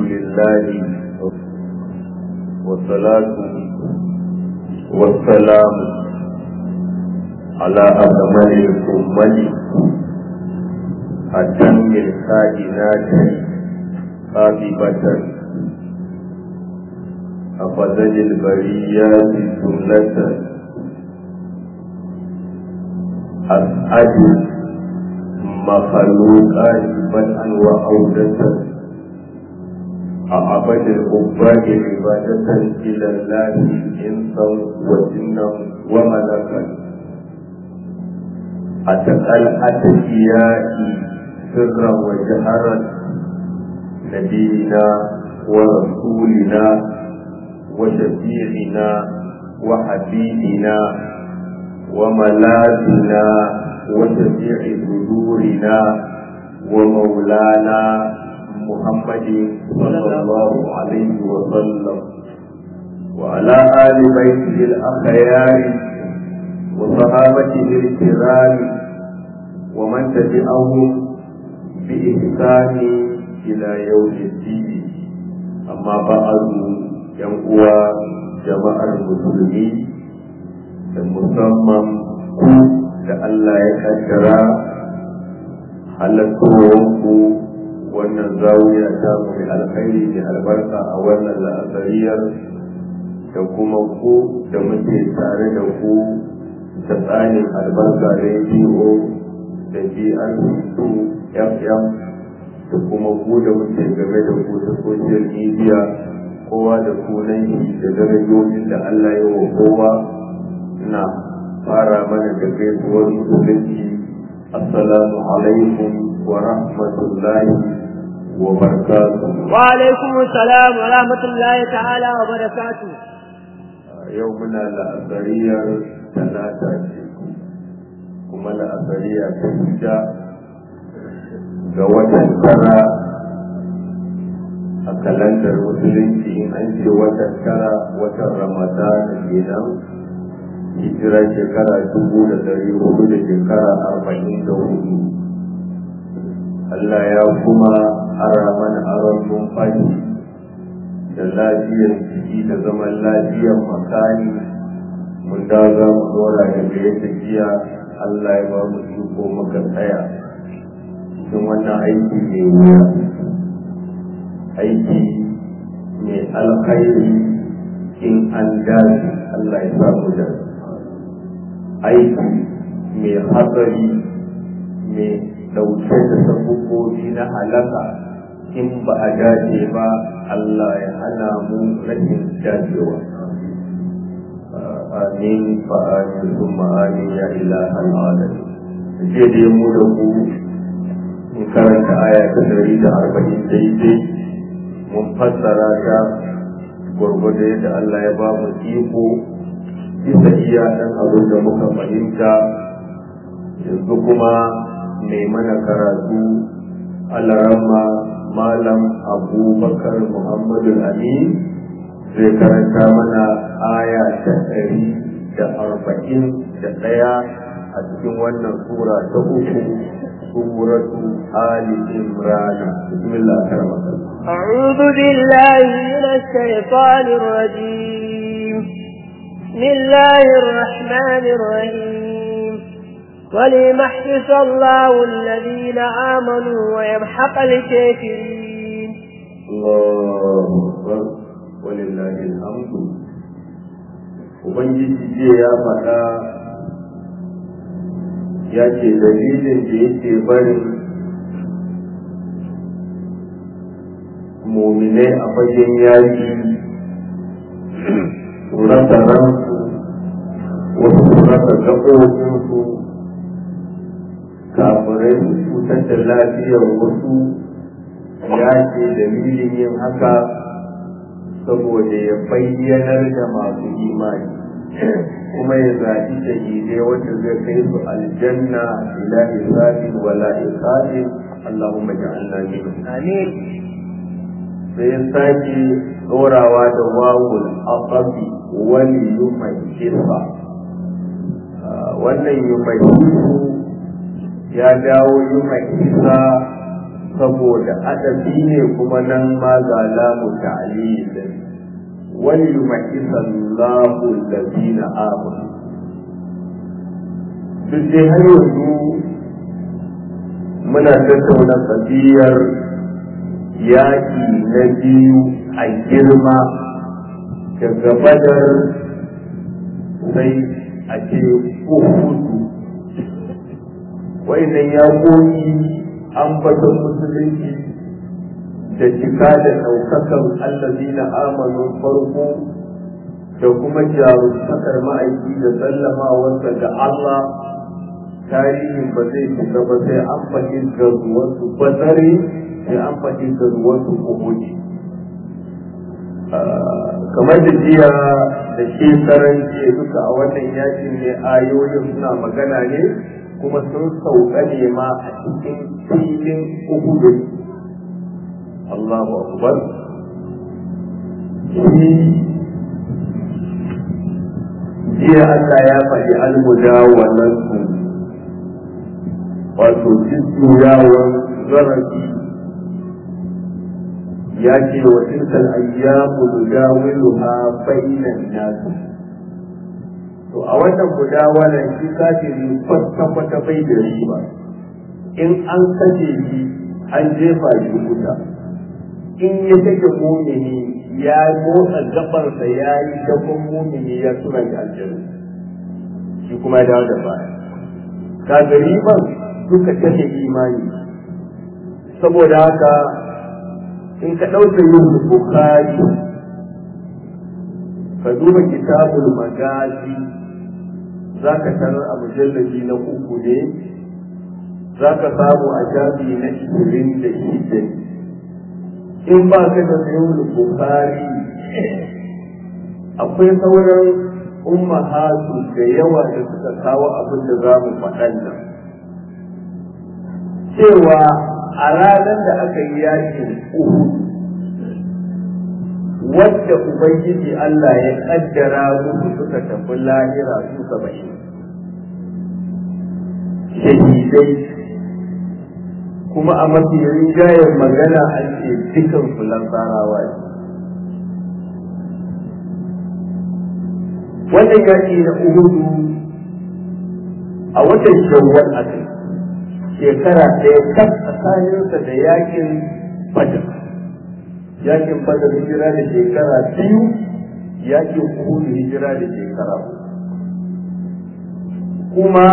لله والصلاة والسلام على أكمل الأمة أتم الكائنات خاطبة أفضل البريات سنة أسعد مخلوقات بدءا وعودة أعبد العباد عبادة إلى الله إنسا وجنا وملكا أتقى الأتقياء سرا وجهرا نبينا ورسولنا وشفيعنا وحبيبنا وملاذنا وشفيع صدورنا ومولانا محمد صلى الله عليه وسلم وعلى آل بيته الأخيار وصحابته الكرام ومن تبعهم بإحسان إلى يوم الدين أما بعد ينقوى جماعة المسلمين musamman ku da Allah ya kaddara halattowanku wannan zawiya ta mai alkhairi da albarka a wannan la'asariyar da kuma ku da muke tare da ku ta tsarin albarka rediyo da GRC2 FM da kuma ku da muke game da ku ta social media kowa da sunan shi da darajojin da Allah ya wa kowa na fara mana da gaisuwar musulunci assalamu alaikum wa rahmatullahi wa barakatuh wa alaikum assalam wa rahmatullahi ta'ala wa barakatuh yau muna la'asariyar talata ce kuma la'asariya ta hijja ga watan tara a kalandar musulunci in an ce watan tara watan ramadana kenan hijira shekara dubu da dari hudu da shekara arba'in da hudu Allah ya kuma ara mana aron numfashi da lafiyar jiki da zaman lafiyar makani mun da za mu dora daga yadda jiya Allah ya ba mu iko muka tsaya cikin wannan aiki mai wuya aiki mai alkhairi in an dace Allah ya samu da aiki mai hatsari mai dauke da sabubobi na halaka in ba a dace ba Allah ya hana mu rashin dacewa amin fa amin summa amin ya ilaha alamin je da mu da ku in karanta aya ta dari da arba'in daidai mun fassara ta gwargwado yadda Allah ya ba mu iko bisa iya ɗan abin da muka fahimta yanzu kuma mai mana karatu alarama malam abubakar muhammadu amin zai karanta mana aya ta ɗari da arba'in da ɗaya a cikin wannan sura ta uku suratu ali imran bismillah karamaka أعوذ بالله من الشيطان الرجيم بسم الله الرحمن الرحيم وليمحص الله الذين آمنوا ويمحق الكافرين الله أكبر ولله الحمد Ubangiji ce ya faɗa ya ce dalilin da yake barin muminai a fagen yaƙi rasa ransu wasu rasa gaɓoɓinsu kafirai su cutar da lafiyar wasu ya ce dalilin yin haka saboda ya bayyanar da masu imani kuma ya zaɓi shahidai wanda zai kai su aljanna ila hisabin wala iqabin Allahumma ja'alna minhum آمين sai ya sake ɗorawa da wawul aqabi wani yumayyisa wannan yumayyisu ya dawo yumayyisa saboda adabi ne kuma nan ma ga lamu ta'lil wal yumahisa Allahu alladhina amanu duk dai har yanzu muna tattauna tsabiyar yaƙi na biyu a girma daga badar sai a ce uhudu wa'annan yaƙoƙi ambaton musulunci da cika da ɗaukakan allazi na amanin farko da kuma jarumtakar ma'aiki da sallamawarsa da Allah tarihin ba zai cika ba sai an faɗi gazuwarsu bazare sai an faɗi gazuwarsu kuhuji kamar da jiya da shekaran jiya duka a wannan yakin ne ayoyin suna magana ne kuma sun sauka ne ma a cikin filin uhudun Allahu akbar shi jiya Allah ya faɗi almudawalan su wato jujjuyawan zarafi ya ce wa tilkal ayyamu nudawiluha bainan nas to a wannan mudawalan shi kafiri kwata kwata bai da riba in an kashe shi an jefa shi wuta in ya take mumini ya motsa gabansa ya yi gaban mumini ya tura shi aljanna shi kuma ya dawo da baya kaga riban duka kashe imani saboda haka in ka ɗauka yin bukari ka duba kitabul magazi za ka tarar a mujallabi na uku ne za ka samu a jami na ishirin da shida in ba ka da sayin bukari akwai sauran ummahatu da yawa da suka kawo abin da za mu faɗan nan cewa a ranar da aka yi yakin Uhud wadda Ubangiji Allah ya kaddara musu suka tafi lahira su saba'in shahidai kuma a mafi rinjayen magana an ce dukan fulan tsarawa ne wannan yaki na Uhudu a watan shawwal a kai shekara ɗaya kan tsakaninsa da yakin badar yakin badar hijira da shekara biyu yakin uhudu hijira da shekara kuma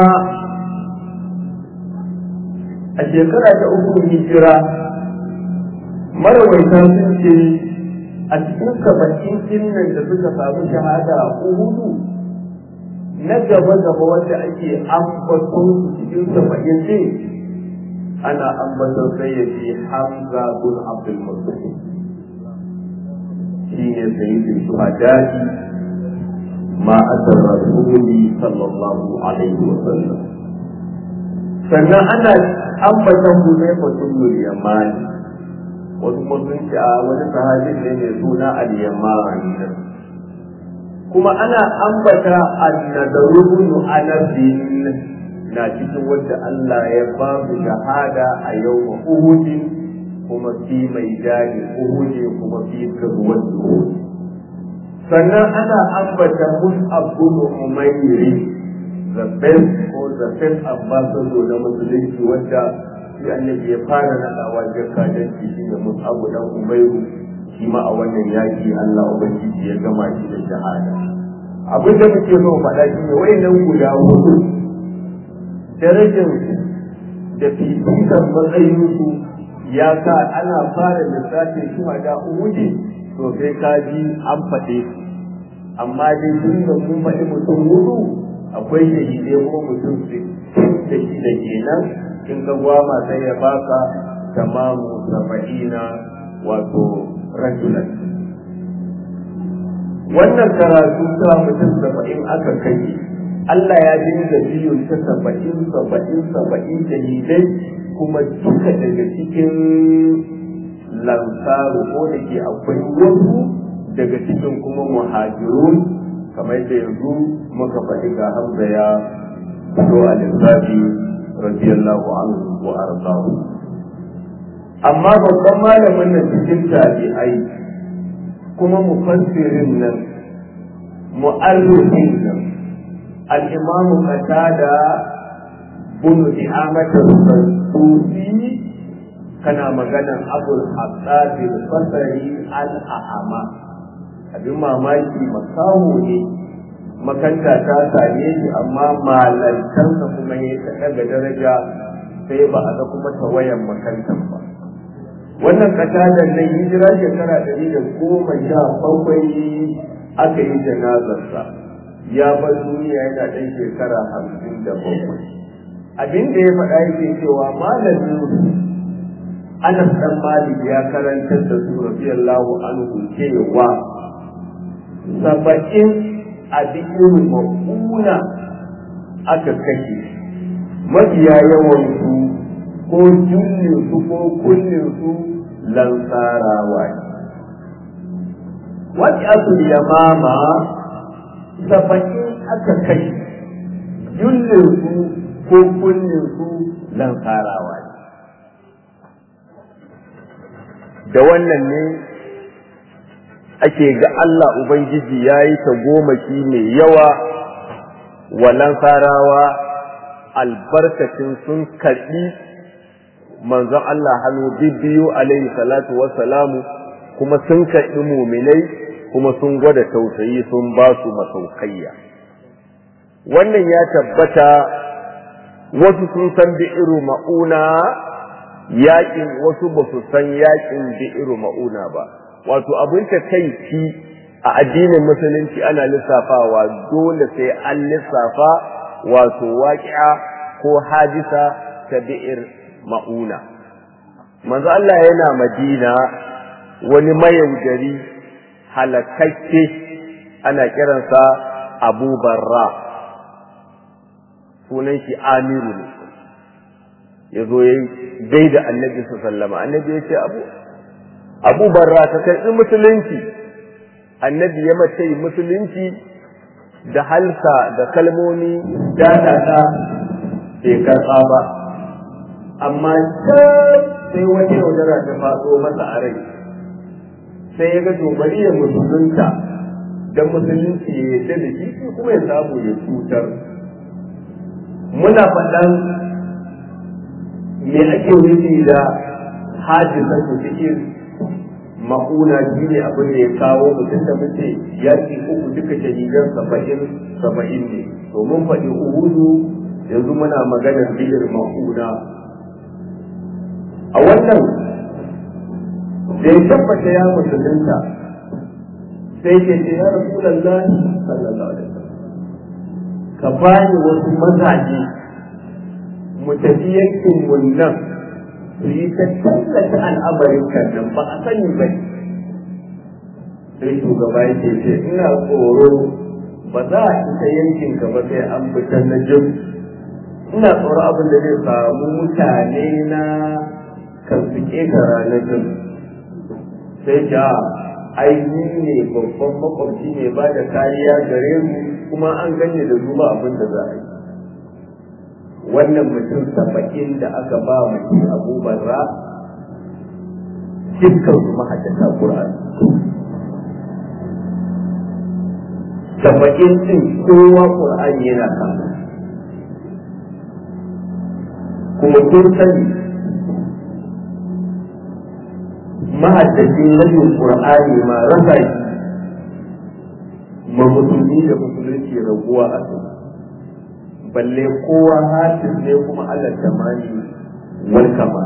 a shekara ta uku hijira marawaita sun ce a cikin saba'in jinnan da suka samu shahada a uhudu na gaba gaba wanda ake ambaton su cikin saba'in ce ana ambaton sayyidi hamza bin abdul muttalib shi ne sayyidin shuhada'i ma asar rasuli sallallahu alaihi wa sallam sannan ana ambaton huzaifa bin yamani wasu musulunci a wani sahabin ne mai suna al-yamani kuma ana ambata annadaru bin anasin na cikin wanda Allah ya ba su shahada a yau Uhudin kuma fi mai dadi Uhudi kuma fi karuwar Uhudi sannan ana ambata Mus'ab bin Umayri the best or the first ambassador na musulunci wanda shi annabi ya fara nadawa jakadanci shi ne Mus'ab dan Umayru shi ma a wannan yaki Allah ubangiji ya gama shi da shahada abin da muke so faɗa shi ne wayannan guda hudu darajar da fifikar matsayinsu ya sa ana fara lissafin shi da uhuji to sai ka ji an faɗe su amma dai tun da mun faɗi mutum hudu akwai shahidai kuma mutum da shi da kenan in ka gwama sai ya baka tamamu saba'ina wato rajulan wannan karatu ta mutum saba'in aka kai Allah ya dinga biyu ta saba'in saba'in saba'in shahidai kuma duka daga cikin lansaru ko da ke akwai wasu daga cikin kuma muhajirun kamar da yanzu muka faɗi ga hamza ya fito a lissafi radiyallahu anhu wa arzahu amma babban malamin nan cikin tabi'ai kuma mufassirin nan mu'arrifin nan al-imam qatada bin di'amat al-sansusi kana maganan abul haddad al-basri al-ahama abin mamaki makaho ne makanta ta same shi amma malantansa kuma ya ta daga daraja sai ba a ga kuma tawayan makantan ba wannan katadan nan hijira shekara ɗari da goma sha bakwai aka yi janazarsa ya bar duniya yana ɗan shekara hamsin da bakwai abin da ya faɗa yake cewa malamin Anas dan Malik ya karantar da su radiyallahu anhu cewa saba'in a bikin ma'una aka kashe mafiya yawan su ko jullin su ko kullin su lansarawa ne wani asu yamama saba'in aka kashe jullin su ko kullin su lansarawa ne da wannan ne ake ga Allah Ubangiji ya yi ta gomaki mai yawa walan sarawa albarkacin sun karɓi manzon Allah hannu biyu alaihi salatu wassalamu kuma sun karɓi muminai kuma sun gwada tausayi sun ba su masaukayya wannan ya tabbata wasu sun san bi'iru ma'una yaƙin wasu ba su san yaƙin bi'iru ma'una ba wato abin ta kai ci a addinin musulunci ana lissafawa dole sai an lissafa wato waƙi'a ko hadisa ta bi'ir ma'una manzo Allah yana madina wani mayaudari halakakke ana kiransa abu barra sunan shi amiru ne ya zo ya gaida annabi sallama annabi ya ce abu abu barra ka karɓi musulunci annabi ya mace musulunci da halsa da kalmomi daɗaɗa bai karɓa ba amma sai wata yaudara ta faɗo masa a rai sai ya ga to bari ya musulunta don musulunci ya yarda da shi kuma ya samu ya cutar muna faɗan me ake nufi da hadisa su cikin ma'una shi ne abin da ya kawo mutum da muke yaƙi uku duka shahidan saba'in saba'in ne to mun faɗi uhudu yanzu muna maganar biyar ma'una a wannan da ya tabbata ya musulunta sai ke ce ya rasu lallahi sallallahu alaihi wasallam ka bani wasu mazaje mu tafi yankin mun nan su yi ta tallata al'amarin kan nan ba a sani ba sai shugaba yake ce ina tsoro ba za a isa yankin ka ba sai an fitar na jin ina tsoro abin da zai samu mutane na kan su ƙetara na jin sai ja aini ne babban makwabci ne ba da kariya gare mu kuma an ganye da zuba abin da za a yi wannan mutum saba'in da aka ba mutum abubuwan ra dukkan su mahaddata Qur'an saba'in din kowa Qur'an yana kan kuma kun sani mahaddacin rabin Qur'ani ma rasa shi ma musulmi da musulunci raguwa a su balle kowa hafiz ne kuma Allah tamani wal kama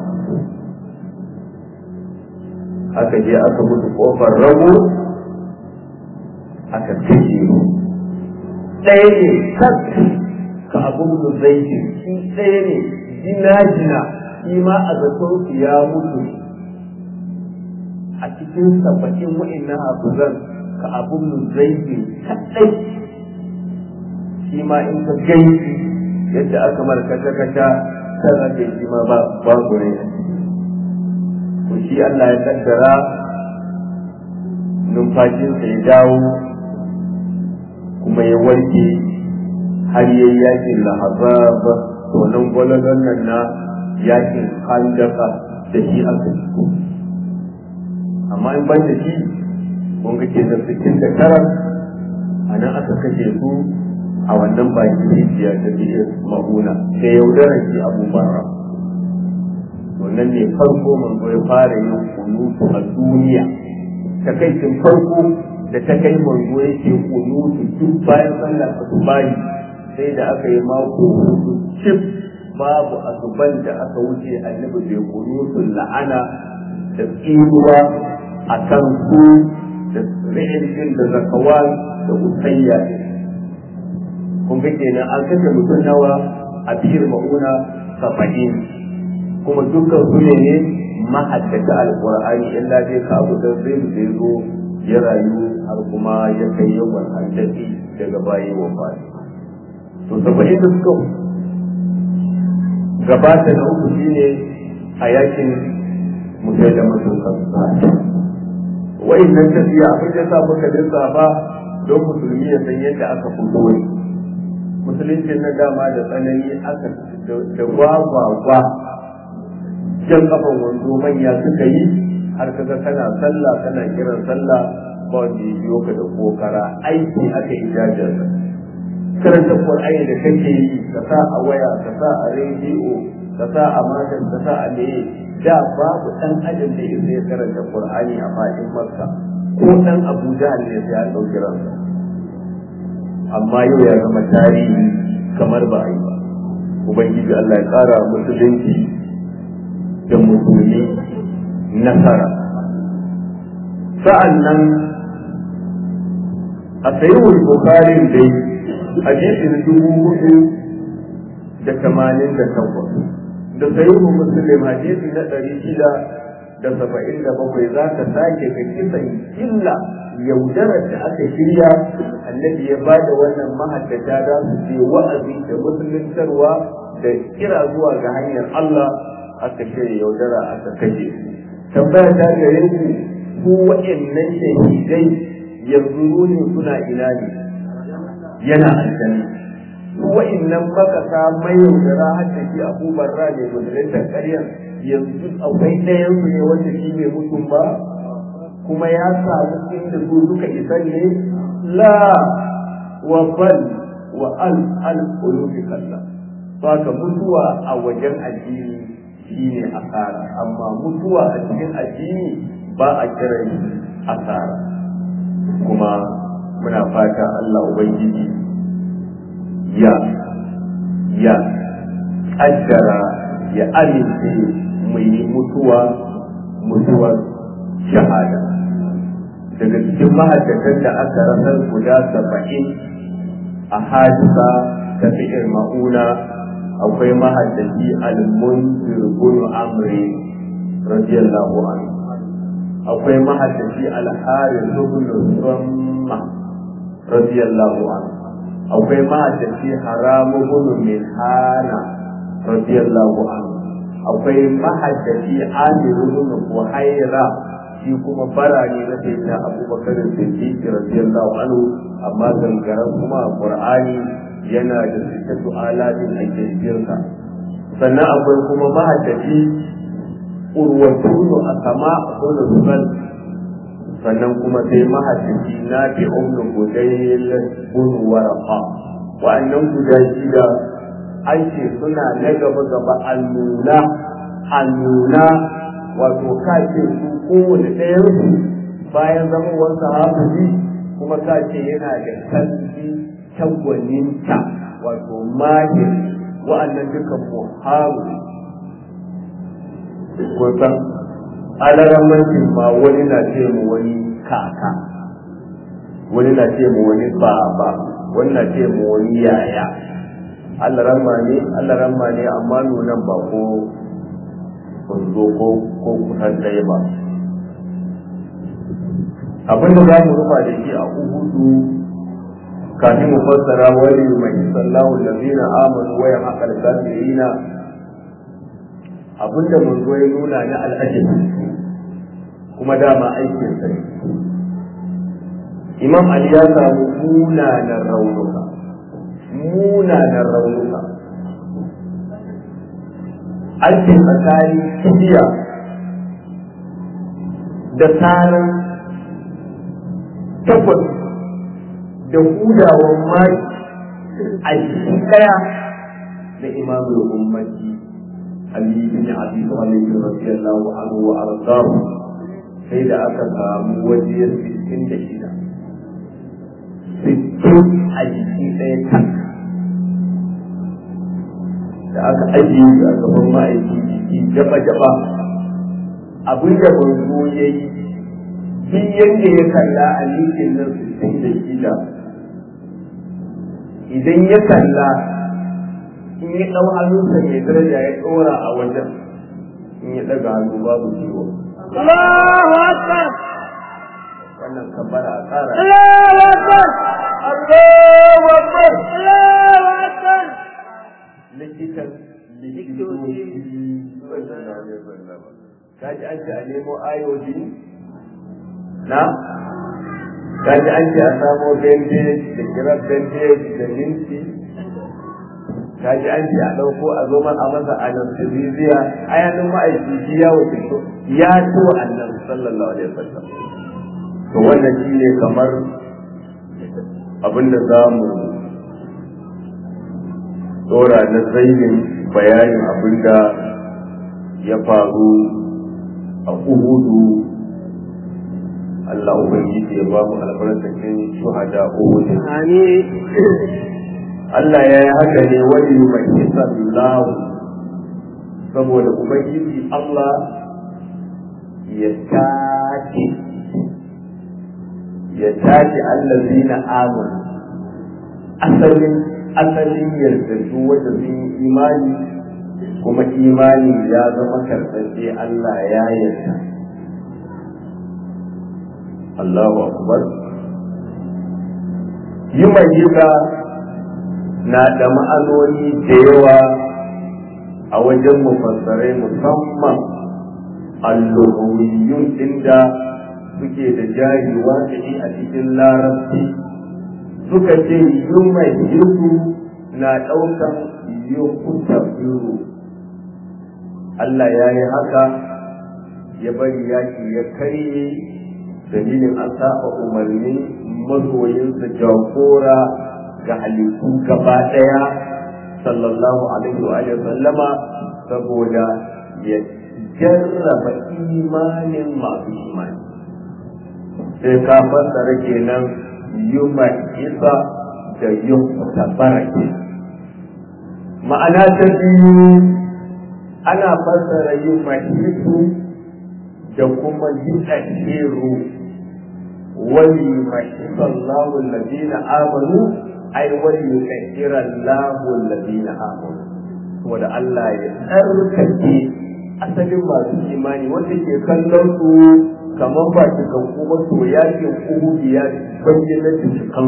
aka je aka mutu kofar rago aka kashe ɗaya ne sak ka abun da zai shi ɗaya ne jina jina shi ma a zaton ya mutu a cikin sabbin wa'annan hafizan ka abun da zai kaɗai shi ma in ka gaisu yadda aka mara kasha kasha kan ake shi ma ba babu ne to shi Allah ya kaddara numfashinsa ya dawo kuma ya warke har yayi yakin lahazab to nan gwalagon nan na yakin handaka da shi aka yi amma in ban da shi kun ga ke nan sittin da tara a nan aka kashe su a wannan baki rijiya ta bishiyar ma'una da yaudarar shi abubuwan wannan ne farko manzo ya fara yin kunutu a duniya takaicin farko da ta kai manzo yake kunutu duk bayan sallar asubahi sai da aka yi mako hudu cif babu asuban da aka wuce annabi bai kunutu la'ana da tsiruwa a kan su da ri'in da zakawan da usayya kun ga kenan an kashe mutum nawa a biyar ma'una saba'in kuma dukkan su ne ne mahaddata alqur'ani illa dai ka abu da sai da zo ya rayu har kuma ya kai yawan haddaci daga bayi wa fadi to saba'in da suka gabata na uku shine a yakin mutai da mutum kansa wa'annan tafiya abin da sa muka lissafa don musulmi ya san yadda aka fito ne musulunci na dama da tsanani aka da gwagwagwa jan kafan wando manya suka yi har kaga kana sallah kana kiran sallah ba wanda ya biyo ka da kokara aiki aka yi jajar karanta qur'ani da kake yi ka sa a waya ka sa a rediyo ka sa a matan ka sa a meye da babu dan adam da yake ya karanta qur'ani a fadin makka ko dan abuja ne sai an dauki ransa amma yau ya zama tarihi kamar ba a yi ba ubangiji Allah ya kara musulunci da musulmi nasara sa'an nan a sayiwul bukarin dai hadisin dubu hudu da tamanin da takwas da sayiwul musulun hadisi na ɗari shida da saba'in da bakwai za ka sake ka kisan illa yaudarar da aka shirya annabi ya ba da wannan mahaddata za su je wa'azi da musuluntarwa da kira zuwa ga hanyar Allah aka shirya yaudara aka kashe tambaya ta gare ku ku wa'annan shahidai yanzu ne suna ina ne yana aljanna su wa'annan makasa mai yaudara har da shi abubuwan ra ne musuluntar ƙaryar yanzu akwai ɗayan su ne wanda shi bai mutum ba kuma ya samu inda su suka isa ne la wa bal wa al al ulufi kalla saka mutuwa a wajen addini shine asara amma mutuwa a cikin addini ba a kiran asara kuma muna fata Allah ubangiji ya ya kaddara ya amince mu yi mutuwa mutuwar shahada daga cikin mahaddatan da aka rasar guda saba'in a hadisa ta fi'ir ma'una akwai mahaddaci al-munzir bin amri radiyallahu anhu akwai mahaddaci al-harith bin ramma radiyallahu anhu akwai mahaddaci haram bin milhana radiyallahu anhu akwai mahaddaci amir bin buhaira shi kuma bara ne na sai na abubakar siddiq radiyallahu anhu amma gangaran kuma qur'ani yana da sitatu alatin a kirkirka sannan akwai kuma mahaddaci urwatunu a sama a zuban sannan kuma sai mahaddaci na fi umnu gudayil bin warafa wa'annan guda shida an ce suna na gaba gaba an nuna an nuna wato ka ce su kowane ɗayan su bayan zama wasu hafizi kuma ka ce yana da kalbi tagwaninta wato mahir wa'annan dukan muharu kusan alaramancin ma wani na ce mu wani kaka wani na ce mu wani baba wani na ce mu wani yaya Allah ramma ne Allah ramma ne amma nunan ba ko zo ko ko kusan ɗaya ba abin da za mu rufa da shi a uhudu kafin mu fassara wani mai sallahu allazina amanu wa yahqal kafirina abin da mun zo ya nuna na al'ajabi kuma dama aikin sa imam ali ya samu munanan raunuka munanan raunuka an ce tsakanin kibiya da tsarin takwas da hudawan mai a cikin ɗaya na imamul ummati Ali bin Abi Talib radiyallahu anhu wa ardahu sai da aka samu waje 66 sittin a jiki ɗaya kan da aka ajiye su a gaban ma'aiki jiki jaba-jaba abin da manzo ya yi duk yadda ya kalla a likin nan sittin da shida idan ya kalla in ya ɗau hannunsa mai daraja ya ɗora a wajen in ya ɗaga hannu babu ciwo Allahu Akbar wannan kabbara a tsara Allahu Akbar Allahu Akbar Allahu Akbar likitan likitoci kaji an ce a nemo ayoji na kaji an ce a samo bandage da kirar bandage da minti kaji an ce a ɗauko a zo a masa anesthesia ayanin ma'aiki shi ya wuce ya ci wa annan sallallahu alaihi wasallam to wannan shi ne kamar abinda za mu dora na zainin bayanin abinda ya faru a uhudu Allah Ubangiji ya ba mu albarkacin shuhada uhudu Amin Allah ya yi haka ne wani mai sallahu saboda Ubangiji Allah ya tace ya tace allazina amanu asalin asalin yardatu wanda sun yi imani kuma imani ya zama karɓaɓɓe Allah ya yarda Allahu akbar yi mai na da ma'anoni da yawa a wajen mufassarai musamman alluhawiyun inda suke da jari waƙi a cikin larabci suka ce yuma yusu na ɗaukan yukuta biyu Allah ya yi haka ya bari yaki ya karye dalilin an saba umarni masoyinsa jagora ga halittu gaba ɗaya sallallahu alaihi wa sallama saboda ya jarraba imanin masu imani sai ka fassara kenan yuma isa da yuma barake ma'ana ta biyu ana fassara yuma isu da kuma yusashiru wani mahisa Allahu alladhina amanu ai wani yusashira Allahu alladhina amanu saboda Allah ya tsarkake asalin masu imani wanda ke kallon su kamar ba su kan kuma to yakin uhudu ya bayyana da cikan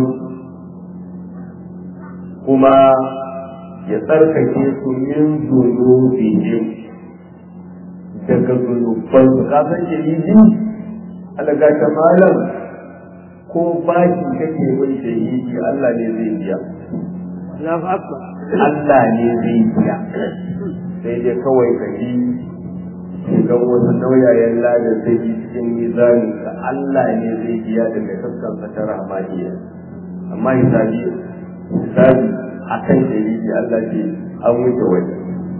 kuma ya tsarkake su min zunubihim daga zunuban su ka san shahidi alaga ta malam ko baki kake bin shahidi Allah ne zai biya Allahu Akbar Allah ne zai biya sai dai kawai ka yi shigan wasu nauyayen ladar sai yi cikin mizani ga Allah ne zai biya daga sassan ta rahmaniya amma hisabi hisabi akan shahidi Allah ce an wuce waje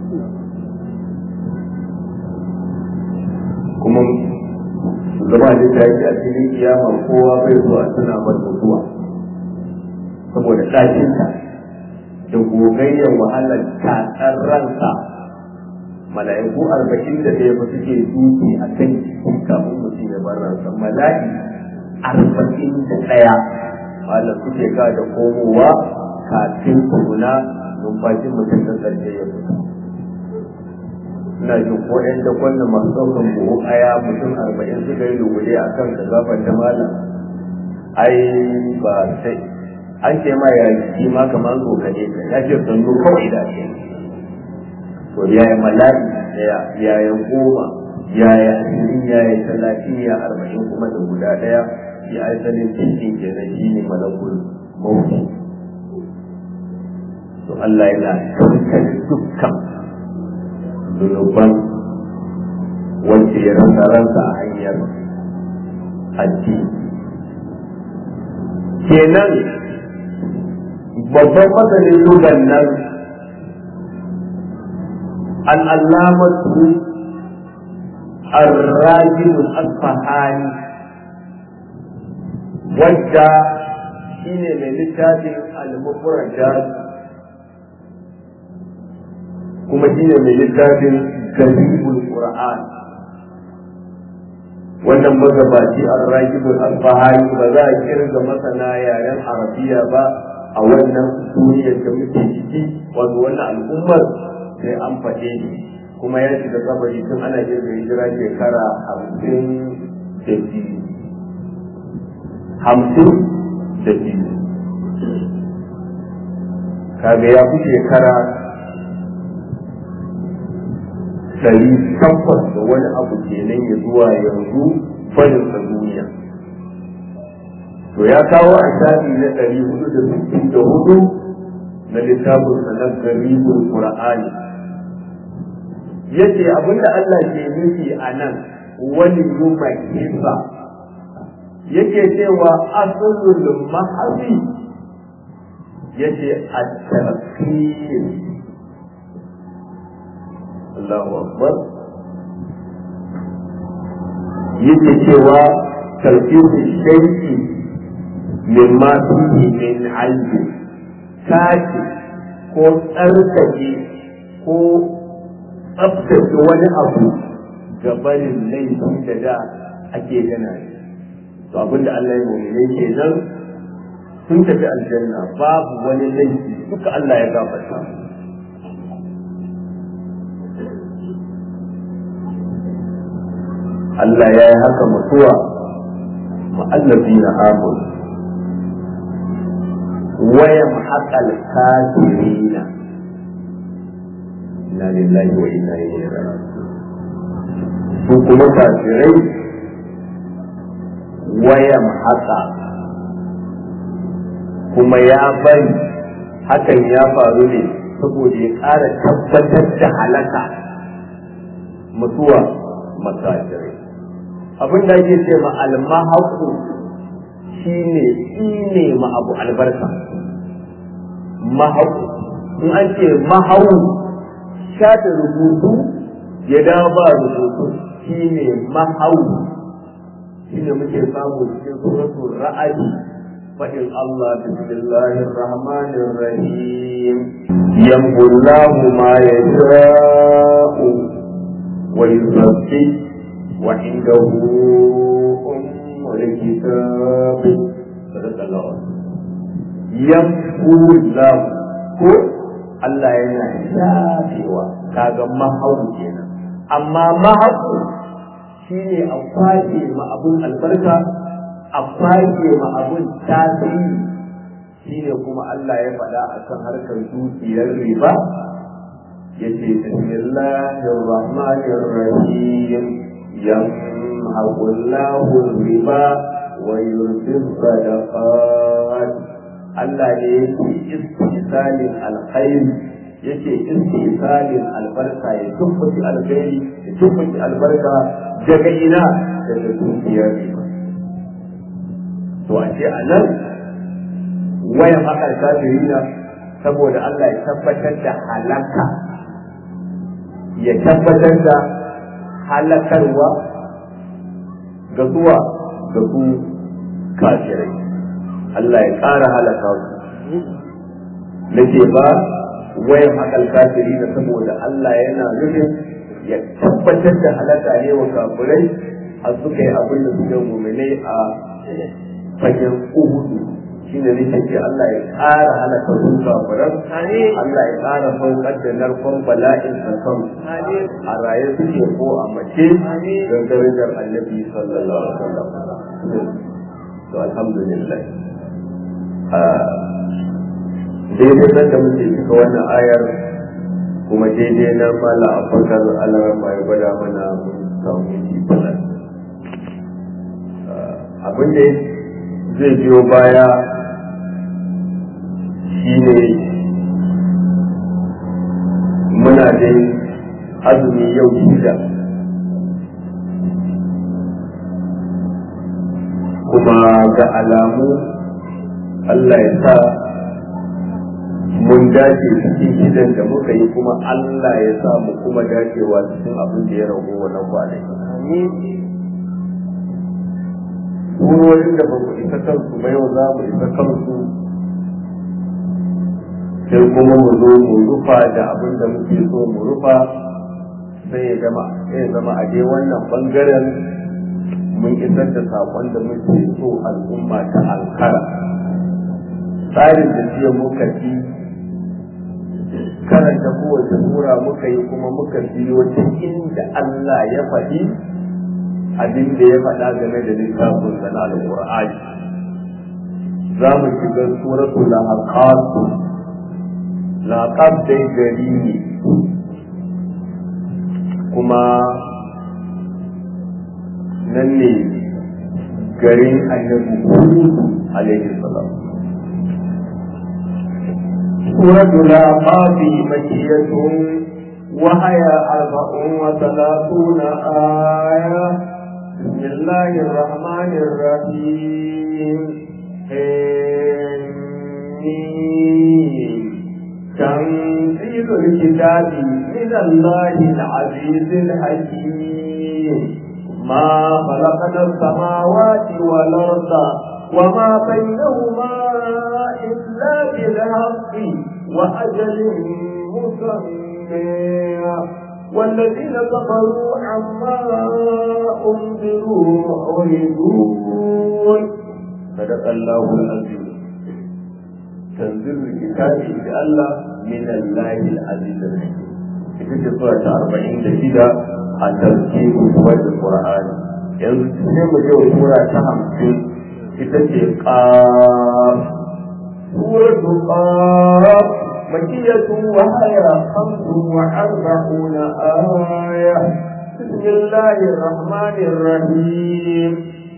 kuma shugaba da ta yi a cikin kiyama kowa bai zuwa suna bar mutuwa saboda ɗakinta da gogayyar wahalar tatsar ransa mala'iku arba'in da ɗaya ba suke duki a kan kafin mutum ya bar ransa mala'i arba'in da ɗaya malam suke ka da komowa kafin tukuna numfashin mutum da ƙarshe ya fita ina jin ko ɗan da kwanan masu ɗaukan buhu aya mutum arba'in suka yi lugule a kan ka gafar ta malam ai ba sai an ce ma ya yi ma kamar tsokane ka ya ce sannu kawai da ke to yaya mala'i daya yaya goma yaya ashirin yaya talatin ya arba'in kuma da guda ɗaya shi asalin cikin kenan shi ne malakul mawuti to Allah yana kankare dukkan zunuban wanda ya rasa ransa a hanyar addini kenan babban masanin lugan nan al'allamatu الراجل الأصفهاني wadda shine mai littafin al-mufradat kuma shine mai littafin garibul qur'an wannan magabaci ar-raqibul al-bahari ba za a kirga masana yaren arabiya ba a wannan duniyar da muke ciki wato wannan al'ummar sai an faɗe ni kuma ya shiga kabari tun ana kirga hijira shekara hamsin da biyu hamsin da biyu kaga ya fi shekara ɗari takwas da wani abu kenan ya zuwa yanzu barin sa duniya to ya kawo a shafi na ɗari hudu da sittin da hudu na littafin sanar garibul qur'ani yace abinda Allah ke nufi a nan wani yuma kisa yake cewa asalul mahabi yace at-tarkir Allahu akbar yake cewa tarkir shay'i mimma fihi min aibi tace ko tsarkake ko tsabtace wani abu ga barin laifin da da ake gana shi to abinda Allah ya mu'mine ke nan sun tafi aljanna babu wani laifi duka Allah ya gafarta Allah ya yi haka mutuwa ma'allafi na amur wayan haƙal kafirina inna lillahi wa inna ilaihi raji'un su kuma kafirai wayan haka kuma ya bari hakan ya faru ne saboda ya ƙara tabbatar da halaka mutuwa makajirai abin da ake ce ma almahaku shine ne ma abu albarka mahaku in an ce mahau shafe rubutu ya dawo ba rubutu shine mahau shine muke samu cikin suratul ra'd fadin Allah bismillahir rahmanir rahim yamhullahu ma yasha'u wa yusabbi wa indahu ummul kitab sadaqallahu yamhullahu ko Allah yana shafewa kaga mahau kenan amma mahau shine a kwaje ma abun albarka a kwaje ma abun tasiri shine kuma Allah ya faɗa akan harkar dukiyar riba yace bismillahir rahmanir rahim yamhaqu Allahu riba wa yurbi sadaqat Allah ne yake istisalin alkhairi yake istisalin albarka ya tumbuci alkhairi ya tumbuci albarka daga ina daga dukiyar riba to a ce a nan wayan haƙar kafirina saboda Allah ya tabbatar da halaka ya tabbatar da halakarwa ga zuwa ga su kafirai Allah ya ƙara halaka su nake ba wayan haƙar kafirina saboda Allah yana nufin ya tabbatar da halaka ne wa kafirai a suka yi abin da suka muminai a fagen uhudu shi ne nake ce Allah ya ƙara halaka su kafiran Allah ya ƙara saukar da narkon bala'in sa kan a raye suke ko a mace don darajar annabi sallallahu alaihi wasallam to alhamdulillah daidai nan da muke cika wannan ayar kuma daidai na mala a fakar alarama ya gwada mana mun samu yi balan abin da zai biyo baya shine muna dai azumi yau shida ga alamu Allah ya sa mun dace cikin gidan da muka yi kuma Allah ya sa mu kuma dacewa cikin abin da ya rago wannan kwanaki. Surorin da ba mu isa kansu ba yau za mu isa kansu sai kuma mu zo mu rufa da abin da muke so mu rufa sai ya zama ya zama a dai wannan bangaren mun isar da saƙon da muke so al'umma ta alkara tsarin da jiya muka ci karanta kowace sura muka yi kuma muka biyo ta inda Allah ya faɗi abin da ya faɗa game da littafin sana al-Qur'ani za mu shiga suratul lahaqat laqab dai gari ne kuma nan ne garin annabi Hud alaihi salam سورة الأعقاب مكية وهي أربع وثلاثون آية بسم الله الرحمن الرحيم تنزيل الكتاب من الله العزيز الحكيم ما خلقنا السماوات والأرض وما بينهما إلا بالحق وأجل مسمى والذين كفروا عما أنذروا معرضون صدق الله العظيم تنزيل الكتاب إن الله من الله العزيز الحكيم ita sura ta arba'in da shida a tarkibu wadda Qur'ani yanzu sai mu je wa sura ta hamsin ita ce ƙaf سورة قاف مكية وهي خمس وأربعون آية بسم الله الرحمن الرحيم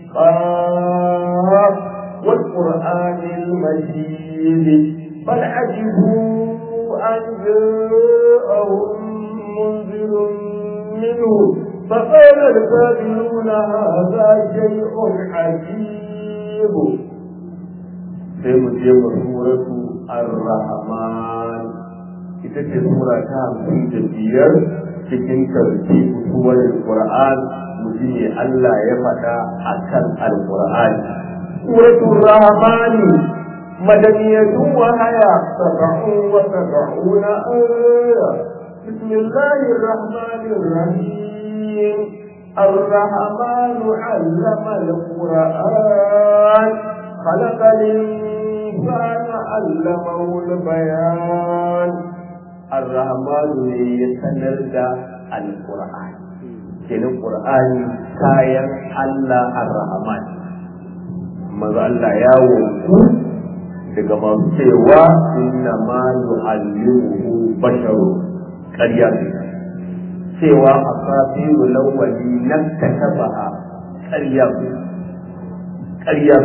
قاف والقرآن المجيد بل عجبوا أن جاءهم منذر منه فقال الكافرون هذا شيء عجيب sai mu je mu suratu ar-rahman ita ce sura ta hamsin da biyar cikin tarki suwar qur'an mu ji ne Allah ya faɗa akan al-qur'an suratu rahman madaniyatu wa haya sab'un wa sab'una aya بسم الله الرحمن الرحيم الرحمن علم القرآن خلق الإنسان علمه البيان الرحمن يتنزل القرآن kenan Qur'ani kayan Allah ar-Rahman maza Allah ya woku daga masu cewa inna ma yu'allimuhu basharu ƙarya cewa asabiru lawwali nakkatabaha ƙarya ƙarya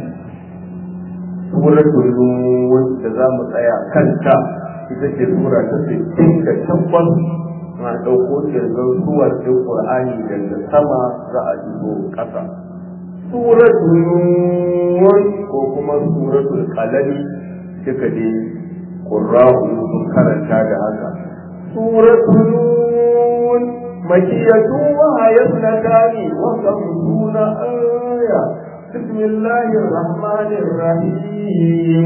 suratul nur da za mu tsaya kanta ita ce sura ta sittin da tabbas na ɗauko kirgan suwar ɗin ƙur'ani daga sama za a jigo ƙasa suratul nur ko kuma suratul qalami duka dai qurra'u sun karanta da haka suratul nur makiyatu wa hayatnatani wa kamsuna aya بسم الله الرحمن الرحيم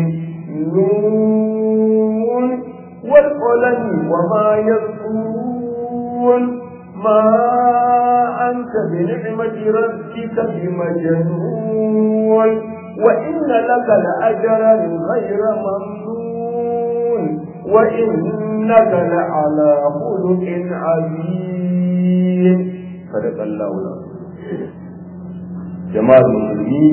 نون والقلم وما يذكرون ما أنت بنعمة ربك بمجنون وإن لك لأجرا غير ممنون وإنك لعلى خلق عظيم صدق الله العظيم jama'ar musulmi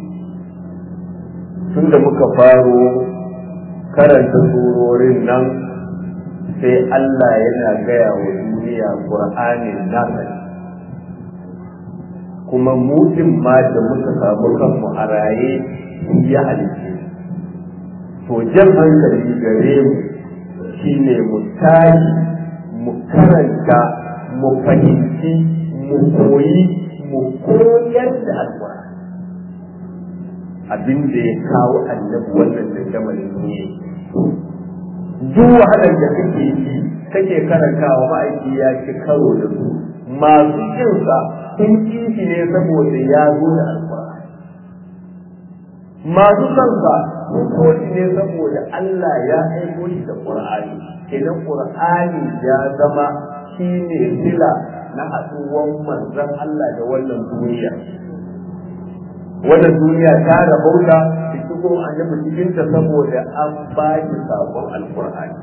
tun da muka faro karanta surorin nan sai Allah yana gaya wa duniya ƙur'anin nasa kuma mutum ma da muka samu kanmu a raye ya halice to jan hankali gare mu shine mu tashi mu karanta mu fahimci mu koyi mu koyar da alƙur'ani abin da ya kawo annabi wannan da jamalin ne duk wahalar da kake yi kake karantawa ma'aiki ya ci karo da su masu kinsa sun kishi ne saboda ya zo da alƙur'ani masu kansa sun so shi ne saboda Allah ya aiko shi da ƙur'ani idan ƙur'ani ya zama shi ne sila na haɗuwan manzon Allah da wannan duniya wannan duniya ta rabauta da shigo annabi cikin ta saboda an ba shi sabon alƙur'ani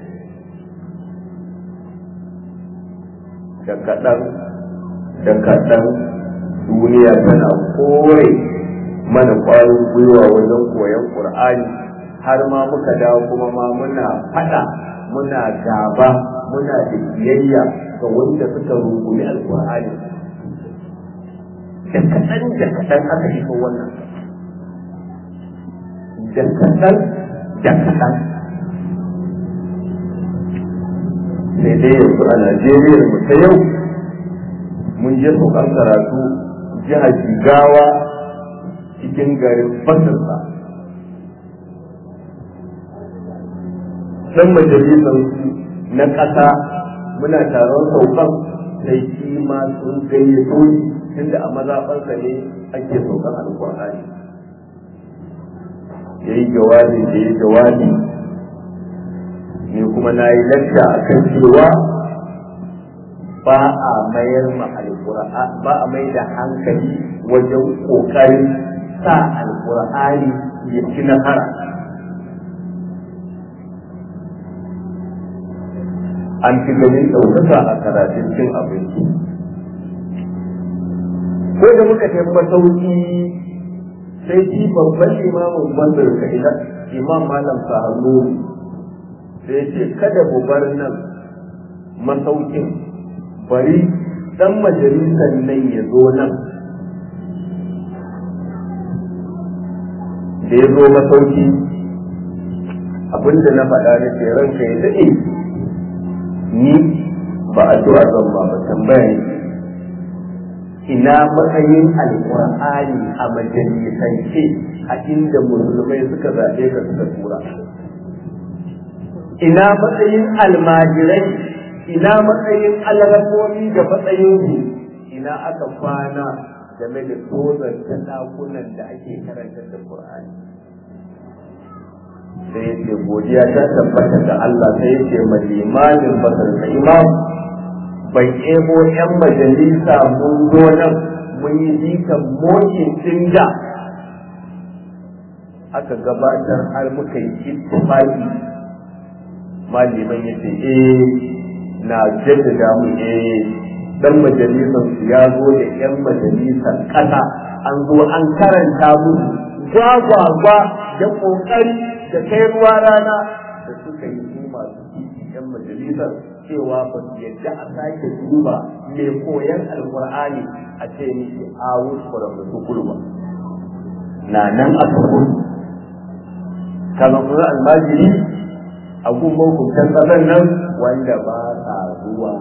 da kaɗan da kaɗan duniya tana kore mana ƙwarin gwiwa wajen koyon ƙur'ani har ma muka dawo kuma ma muna faɗa muna gaba muna da kiyayya ga wanda suka rungumi alƙur'ani da kaɗan da kaɗan aka shiga wannan da kaɗan da kaɗan sai dai yanzu a najeriya mu ta yau mun je saukan karatu jihar jigawa cikin garin fasirsa dan majalisar na ƙasa muna taron saukan sai shi ma sun gayyato ni tunda a mazaɓarsa ne ake saukan alƙur'ani ya yi jawabi da ya jawabi ni kuma na yi lacca a kan cewa ba a mayar ma alƙur'ani ba a mai da hankali wajen ƙoƙarin sa alƙur'ani ya ci nasara an fi ganin ɗaukaka a karatun cin abinci ko da muka tafi masauki sai shi babban imamin bandar ka idan imam malam sahannu sai ce kada mu bar nan masaukin bari dan majalisar nan ya zo nan da ya zo masauki abinda na faɗa na ce ranka ya daɗe ni ba addu'a zan ba ba tambaya ina matsayin alƙur'ani a majalisance a inda musulmai suka zaɓe ka suka tura ina matsayin almajirai ina matsayin alrafomi da matsayinsu ina aka kwana game da tozar ta ɗakunan da ake karanta da Qur'ani sai ya ce godiya ta tabbata ga Allah sai ya ce ma limamin basar ka imam bai ebo yan majalisa mun zo nan mun yi jikan mokin da aka gabatar har muka yi ittifaqi maliman ya ce eh na jaddada mu eh dan majalisar su ya zo da yan majalisar ƙasa an zo an karanta musu gwagwagwa da ƙoƙari da kai ruwa rana da suka yi su masu titi yan majalisar cewa ba su yadda a sake duba mai koyan alƙur'ani a ce miki a wuce da su kulma na nan a tukun kaga kuma almajiri a gun mahukuntan ƙasar nan wanda ba sa zuwa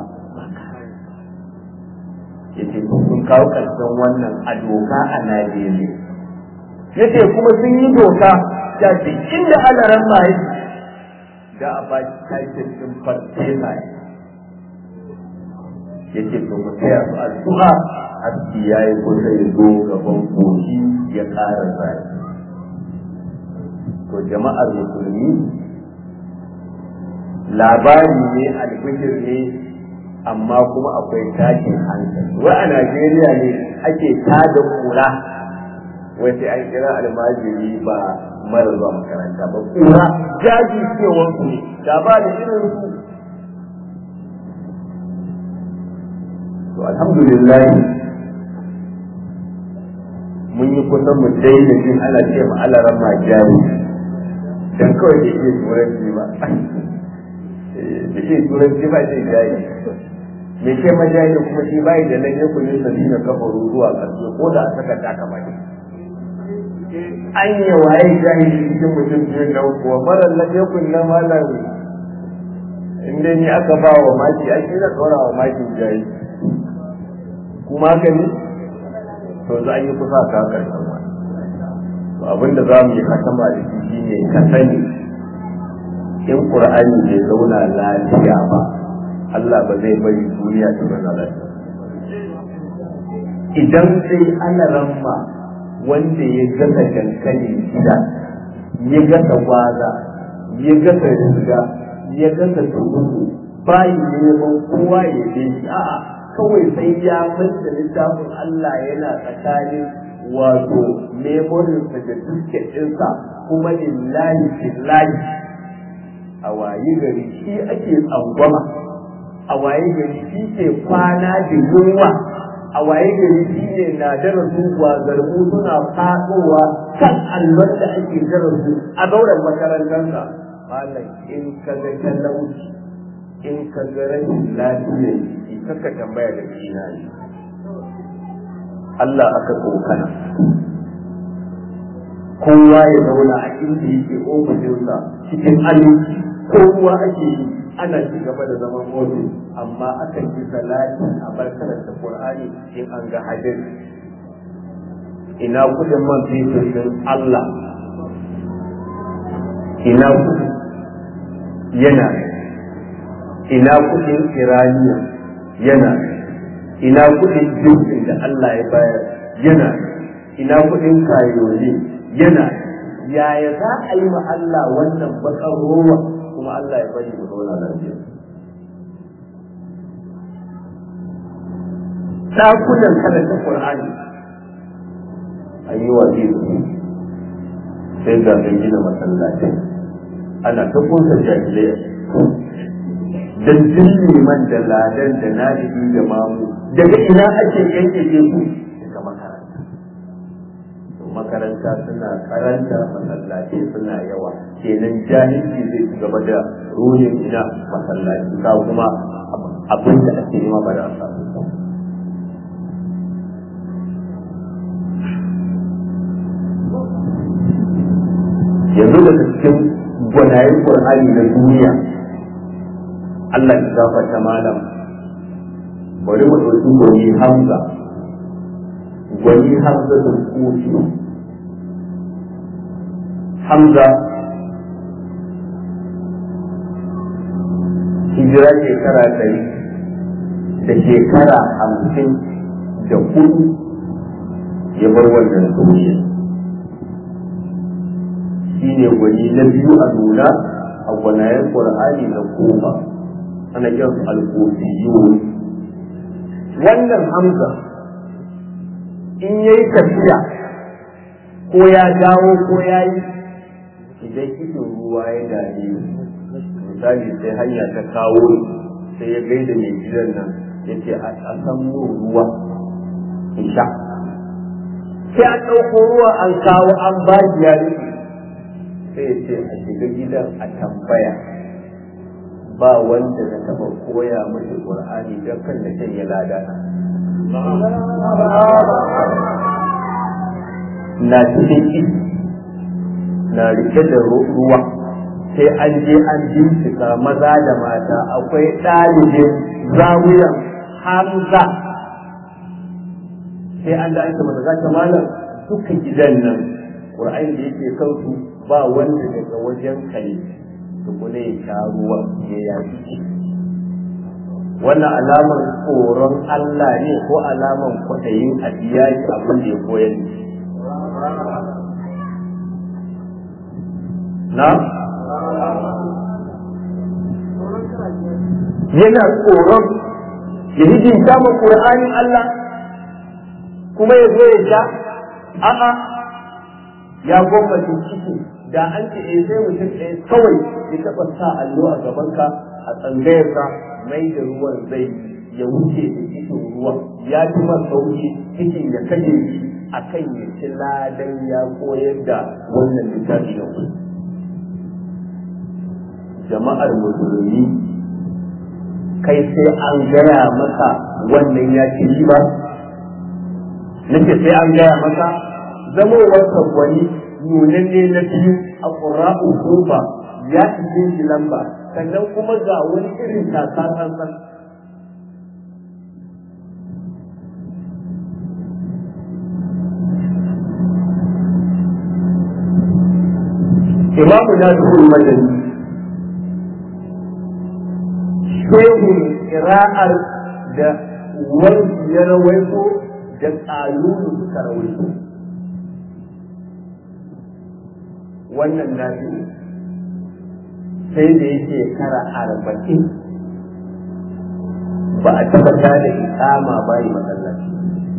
yace sun kawo ƙarshen wannan a doka a Najeriya yace kuma sun yi doka da ce inda alaran mai da a ba shi tashin din farfesa yace to mu tsaya su addu'a haske yayi kusa ya zo gaban koki ya ƙara zai to jama'ar musulmi labari ne albishir ne amma kuma akwai tashin hankali wai a Najeriya ne ake tada kura wai sai an kira almajiri ba mara zuwa makaranta ba kura jaji cewar su da ba da irin su to alhamdulillah mun yi kusan mu daina jin ana ce ma alaran ma jari dan kawai da iya turanci ba da iya turanci ba zai jari mai ce majayi kuma shi bai da nan yakun yin sabi na kafaru zuwa ƙarshe ko da a saka ta kama ne an yi waye jahili cikin mutum biyu na kuwa marar nan yakun na malam inda ni aka ba wa maki an shi na tsora wa maki jayi kuma haka ne to za a yi kusa ka karshen wani to abinda za mu yi hatama da shi shine ka sani in qur'ani bai zauna lafiya ba Allah ba zai bari duniya ta zauna lafiya idan sai ana ramma wanda ya gasa dankali gida ya gasa gwaza ya gasa riga ya gasa tukuku bayi neman kowa ya je shi a'a kawai sai ya manta littafin Allah yana tsakanin wato memorinsa da dukkan ɗinsa kuma lillahi billahi a waye gari shi ake tsangwama a waye gari shi ke kwana da yunwa a waye gari shi ne na darasu zargu suna faɗowa kan allon da ake darasu a zauren makarantarsa malam in ka ga talauci in ka ga rashin lafiya shi kaka tambaya da kina ne Allah aka tsokana kowa ya zauna a inda yake ofishinsa cikin aminci kowa ake yi ana ci gaba da zaman ofis amma akan yi salati a barkarar da Qur'ani in an ga hadin ina kudin man fetur din Allah ina kudi yana ina kudin iraniya yana ina kudin jirgin da Allah ya bayar yana ina kudin kayoli yana yaya za a yi ma Allah wannan bakar ruwa kuma Allah ya bari mu zauna lafiya ɗakunan karanta Qur'ani an yi wa sai ga mai gina masallatai ana ta kunsa jahilai dan jin liman da ladan da nadibi da mamu daga ina ake yanke ku daga makaranta to makaranta suna karanta masallaci suna yawa kenan jahilci zai ci gaba da ruhin ina masallaci ka kuma abin da ake nema ba da a samu yanzu daga cikin gwanayen Qur'ani na duniya Allah ya gafarta malam bari mu ɗauki gwani Hamza gwani Hamza da Kufi Hamza hijira shekara ɗari da shekara hamsin da hudu ya bar wannan duniya shi ne gwani na biyu a nuna a gwanayen ƙur'ani na kofa ana kiran su alkofiyun wannan hamza in ya yi tafiya ko ya dawo ko ya yi idan ido ruwa ya dame misali sai hanya ta kawo sai ya gaida mai gidan nan ya ce a san ruwa in sha sai an ɗauko ruwa an kawo an ba ya rufe sai ce a shiga gidan a tambaya ba wanda na taba koya mashi qur'ani don kan da shan ya lada na cikin ido na rike da ruwa sai an je an bincika maza da mata akwai ɗalibin zawuyan hamza sai an da aika mata zaka malam duka gidan nan ƙur'ani da yake kansu ba wanda daga wajen kai tukune ya sha ruwa ya yaki wannan alamar tsoron Allah ne ko alamar kwaɗayin a biya shi abin da ya koyar na yana tsoron ya hijinta ma ƙur'anin Allah kuma ya zo ya sha a'a ya gwamnati ciki da an ce eh sai mutum ɗaya kawai ya taɓa sa allo a gabanka a tsangayarka mai da ruwan zai ya wuce da cikin ruwan ya fi man sauki cikin ya kashe shi a kan ya ci ladan ya koyar da wannan littafi na ku jama'ar musulmi kai sai an gaya maka wannan ya ci riba nake sai an gaya maka zamowarsa gwani nunanne na biyu a ƙura'u kofa ya ishe shi lamba sannan kuma ga wani irin tasa tsantsan imamu na zuwa madani shehun kira'ar da wani ya rawaito da ƙalulu suka rawaito wannan na sai da yake kara arba'in ba a taɓa da ikama ba yi masallaci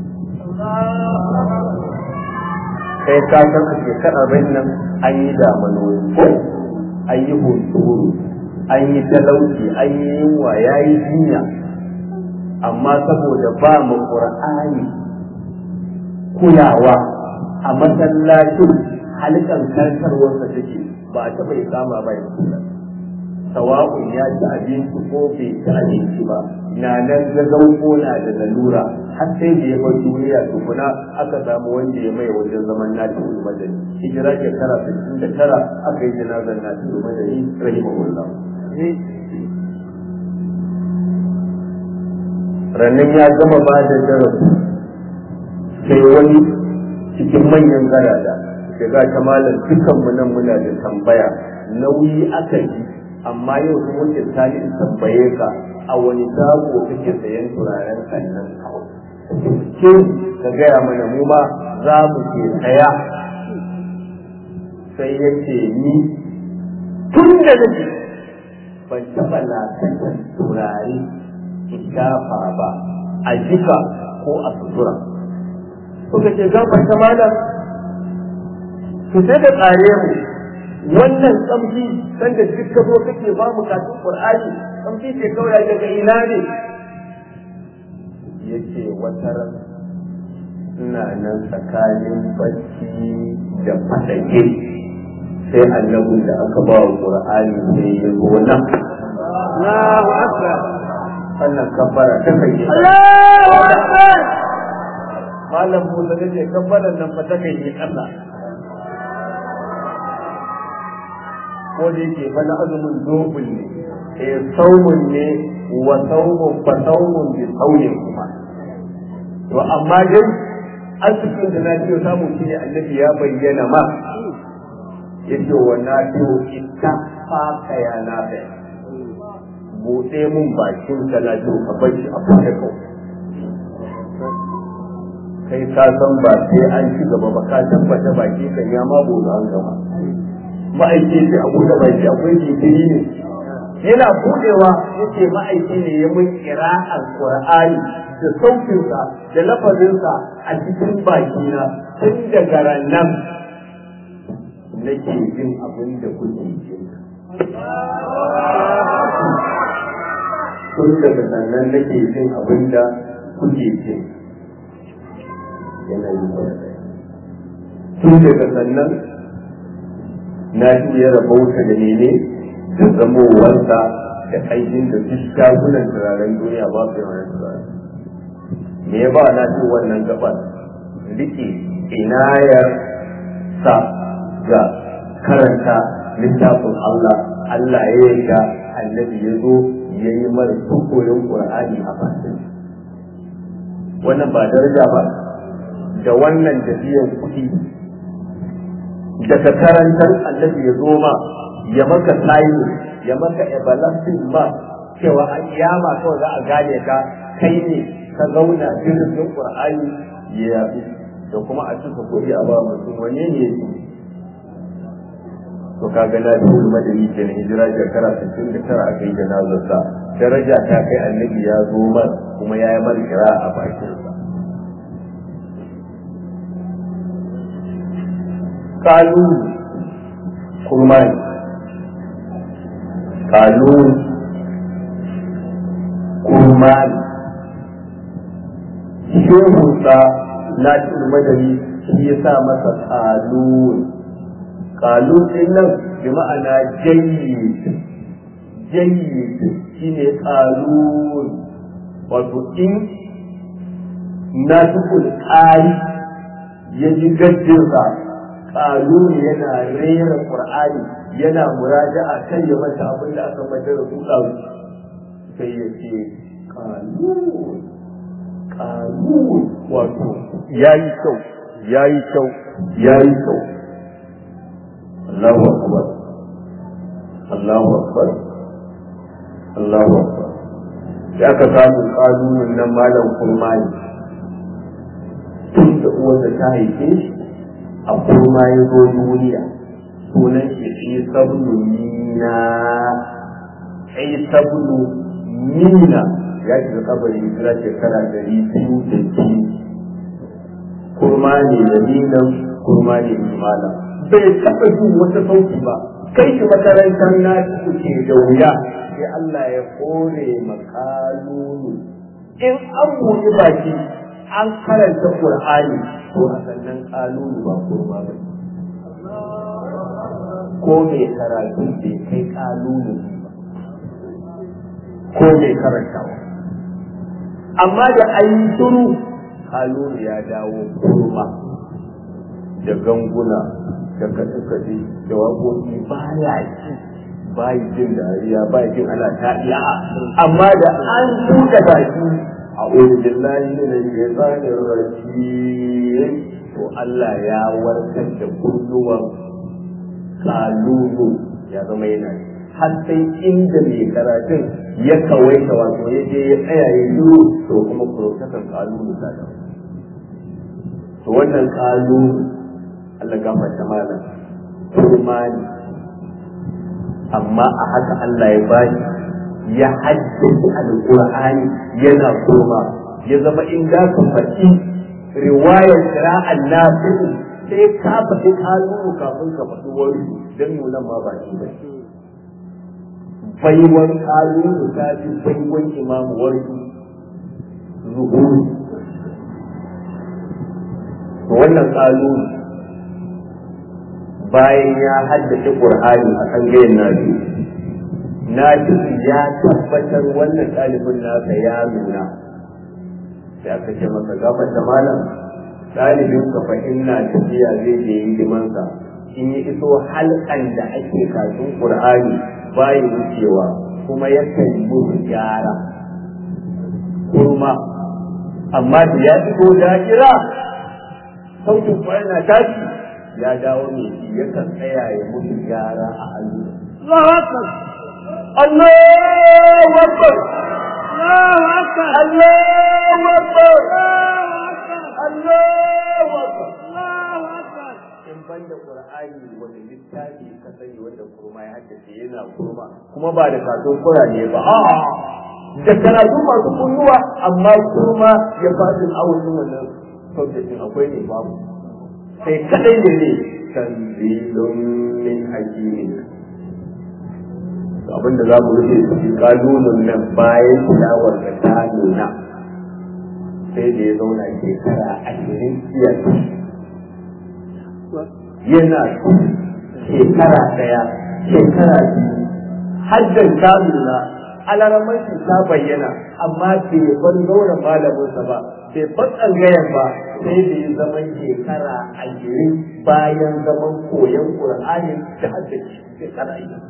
kai ka san a shekarar bai nan an yi damanoni ko an yi hunturu an yi talauci an yi yunwa ya yi jinya amma saboda ba mu ƙur'ani kulawa a masallacin halittar karkarwarsa take ba a taɓa ikama ba yi masallaci sawa'un ya ci abinci ko bai ci abinci ba na nan gagau ko na da lalura har sai da ya bar duniya tukuna aka samu wanda ya mai wajen zaman nati madani hijira shekara 69 aka yi janazar nati madani rahimahullah rannan ya gama ba da darasi sai wani cikin manyan garada shiga ta malam dukanmu nan muna da tambaya nauyi aka yi amma yau sun wuce tali in tambaye ka a wani shago kake sayan turaren kannan ke ka gaya mana mu ma za mu ke saya sai ya ce ni tun da nake ban taɓa lafiyar turare shafa ba a jika ko a sutura kuka ce gabar ta malam su sai da tsare mu wannan tsamfi sanda duk ka zo kake ba mu kafin qur'ani tsamfi ce kawai daga ina ne yace wata ran ina nan tsakanin bacci da fadake sai annabin da aka ba wa qur'ani sai ya zo nan Allahu akbar wannan kabbara ta kai Allahu akbar malam Musa ne ce kabbaran nan fa ta kai ne Allah ko da yake fa na azumin dobul ne eh saumun ne wa saumun fa saumun bi sauyin kuma to amma dai asibitin da na ce samu shi ne annabi ya bayyana ma yace wa na ce ita fa kaya na bai buɗe mun bakin ka na ce ka bar shi a buɗe kawai kai ka san ba sai an ci gaba ba ka tabbata baki kan ya ma bude an gama ma'aiki ce a bude baki akwai jinkiri ne yana budewa yace ma'aiki ne ya mun kira alqur'ani da sautinsa da lafazinsa a cikin bakina tun daga rannan nake jin abin da kuke jin tun daga sannan nake jin abin da kuke jin yanayi tun daga sannan na shi ya rabauta da nene da zamowarsa da aikin da duk shagunan turaren duniya ba su yawan turaren me ya ba na ce wannan gabar rike inayar sa ga karanta littafin Allah Allah ya yarda annabi ya zo ya yi mara koyon Qur'ani a bakin wannan ba daraja ba da wannan tafiyar kuɗi da ka karantar annabi ya zo ma ya maka sayi ya maka everlasting ma cewa a kiyama kawai za a gane ka kai ne ka zauna jirgin qur'ani ya yabi da kuma a cika kuɗi a ba mutum wane ne ya to kaga na biyu madani ke na hijira shekara 69 aka yi janazarsa daraja ta kai annabi ya zo mar kuma ya yi mar kira a bakinsa kalun kurmani kalun kurmani shehunsa na madari shi ya sa masa kalun kalun din nan bi ma'ana jayyid jayyid shine kalun wato in na tukul ƙari ya ji gajinsa kaluni yana rera qur'ani yana muraja'a kan ya mata abin da aka mata da kuka sai ya ce kalun kalun wato yayi kyau yayi kyau yayi kyau Allahu akbar Allahu akbar Allahu akbar ya ka samu kanunin nan malam kurmani tun da uwarsa ta haife shi a kurma ya zo duniya sunan shi shi sabnu mina ai sabnu mina ya shiga kabari hijira shekara dari biyu da biyu kurma ne da minan kurma ne da malam bai taɓa jin wata sauki ba kai shi makarantar na ke da wuya sai Allah ya kore makalulu in an buɗi baki an karanta Qur'ani to a sannan kalulu ba kurma ba ko mai karatu bai kai kalulu ba ko mai karantawa amma da an yi turu kalulu ya dawo kurma da ganguna da kaɗe-kaɗe da waƙoƙi ba ya ci ba yi jin dariya ba jin ana taɗiya amma da an buɗe baki a wajen layi ne da zanen rajim to Allah ya warkar da kulluwan kalulu ya zama yana har sai inda mai karatun ya kawaita wato ya je ya tsaya ya yi to kuma kurokatan kalulu ta da to wannan kalulu Allah gafarta malam kurma ne amma a haka Allah ya bashi ya haddace alqur'ani yana kurma ya zama in da ka faɗi riwayar qira'an nafi sai ka faɗi kalulu kafin ka faɗi wani dan nuna ma ba shi ba baiwan kalulu ta fi baiwan imamu warki zuhuri wannan kalulu bayan ya haddace Qur'ani a tsangayen nabi na ya tabbatar wannan ɗalibin nasa ya nuna sai aka ce masa gafata malam ɗalibin ka fa ina tafiya zai je hidimansa in yi iso halkan da ake kafin Qur'ani bayi wucewa kuma yakan musu gyara kurma amma da ya fito da'ira sautin kwa yana tashi ya dawo mai shi yakan tsaya ya mutu gyara a hannu. Allahu Akbar! Allahu Akbar! Allahu Akbar! Allahu Allahu Akbar! Akbar! Allahu Akbar! In banda Qur'ani wanda littafi ka sani wanda kurma ya haddace yana kurma kuma ba da katon kurane ba a'a da karatu masu kunnuwa amma kurma ya fasin awon wannan sautin akwai ne babu sai kadai ne ne tanzilun min hakimin abin da za mu rufe su kalunun nan bayan tilawar da ta nuna sai da ya zauna shekara ashirin iya yana shekara daya shekara biyu haddan ta nuna alaramanci ta bayyana amma bai bar zaura malaminsa ba bai bar tsangayen ba sai da ya zaman shekara ashirin bayan zaman koyon ƙur'ani da haddace shekara ashirin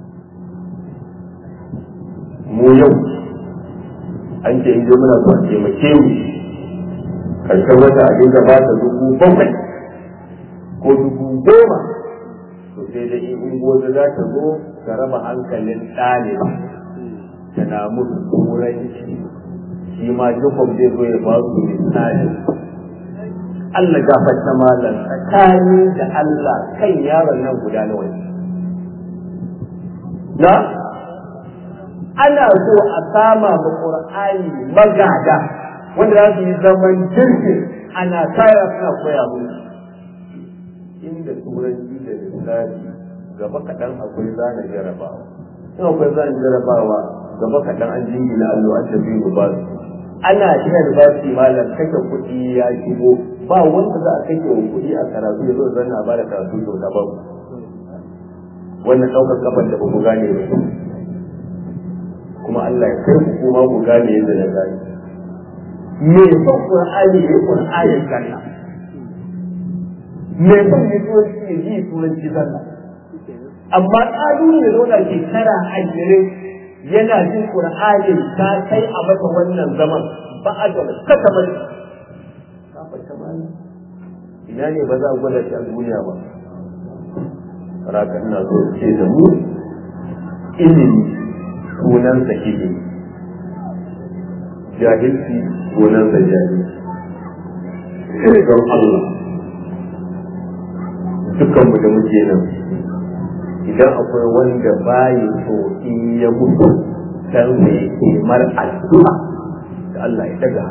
mu yau an ce in je muna so a taimake mu karshen wata a dinga ba ta dubu bakwai ko dubu goma to sai dai in ungozi za ta zo ta raba hankalin ɗaliba tana musu turanci shi ma dukkan zai zo ya ba su misali Allah gafarta malam tsakani da Allah kan yaron nan guda nawa ne na ana so a sama ma Qur'ani magada wanda za su yi zaman jirgin ana kaya suna koya musu inda turanci da lissafi gaba kaɗan akwai zana jarabawa in akwai zana jarabawa gaba kaɗan an jingina allo an tafi ba su ana shirin ba su malam kashe kuɗi ya shigo ba wanda za a kashe wa kuɗi a karatu ya zo zanna ba da karatu kyauta ba wannan ɗaukar kafar da ba ku gane ba kuma Allah ya kai ku kuma ku gane yadda na gane me son Qur'ani ya Qur'ani ganna me son ya turanci ya ji turanci ganna amma ƙalu ne zauna shekara ashirin yana jin Qur'ani ta kai a masa wannan zaman ba a da kasa ba ina ne ba za a gwada shi a duniya ba raka ina so ce da mu ilimi sunansa ilimi jahilci sunansa jahilci don Allah dukanmu da muke nan idan akwai wanda bayi so in ya mutu dan sai kimar addu'a da Allah ya daga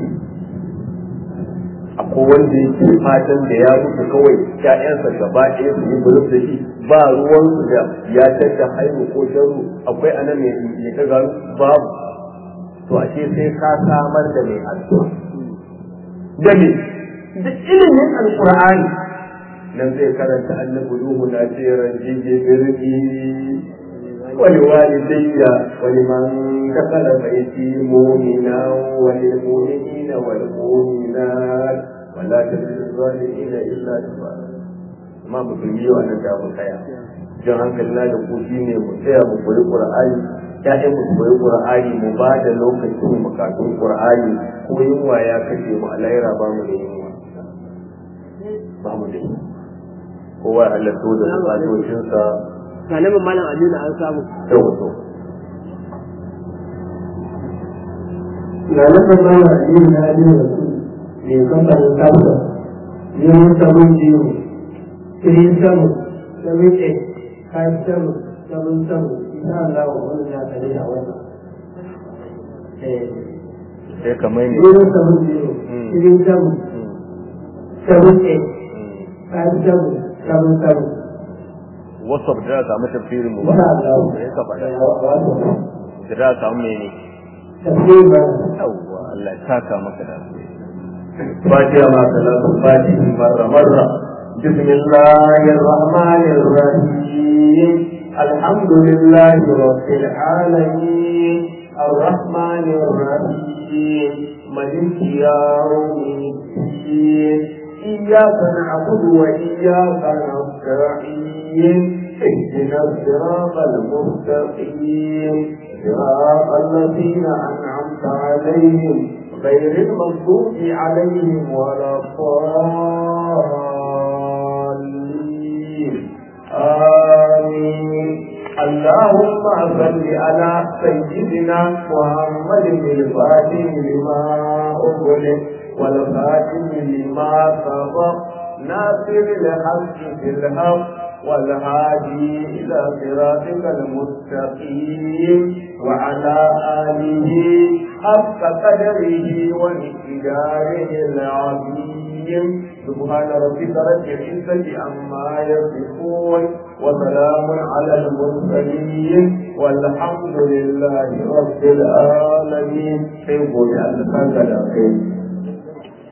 akwai wanda yake fatan da ya mutu kawai ƴaƴansa gaba ɗaya su yi buluf da shi ba ruwan su da ya tadda haihu ko sharu akwai anan mai ya daga babu to ashe sai ka samar da mai addu'a da me da ilimin alqur'ani nan zai karanta annabi Nuhu na ce ranjije birni wani walidayya wani man dakala baiti mu'mina wal mu'minina wal mu'minat wala tazidu zalimina illa tabara amma musulmi yau anan da mu tsaya jan hankali na da ku shine mu tsaya mu koyi qur'ani ya'yan mu koyi qur'ani mu ba da lokacin mu katun qur'ani ko yunwa ya kashe mu a laira ba mu da yunwa ba mu da yunwa kowa halatto da bukatocinsa Salamin Malam Aminu an samu. da wato. ga nasa mana addini na addini da su ne kamfanin kafin yin sabon jiyo three seven seven eight five seven seven seven insha Allah wani ya kare a wannan sai kamar ne zero seven zero three seven seven eight five seven seven seven wasu da za samu tafsirin mu ba insha Allah sai ka faɗa wato da za samu mene tafsir ba yawwa Allah ya saka maka da Fatiha ma salatu fatihi marra marra بسم الله الرحمن الرحيم الحمد لله رب العالمين الرحمن الرحيم ملك يوم الدين إياك نعبد وإياك نستعين اهدنا الصراط المستقيم صراط الذين أنعمت عليهم غير المغضوب عليهم ولا الضالين آمين اللهم صل على سيدنا محمد الفاتح لما أغلق والخاتم لما سبق ناصر الحق في الحق والهادي إلى صراطك المستقيم وعلى آله حق قدره ومقداره العظيم سبحان ربك رب العزة عما يصفون وسلام على المرسلين والحمد لله رب العالمين حفظ لأنك خير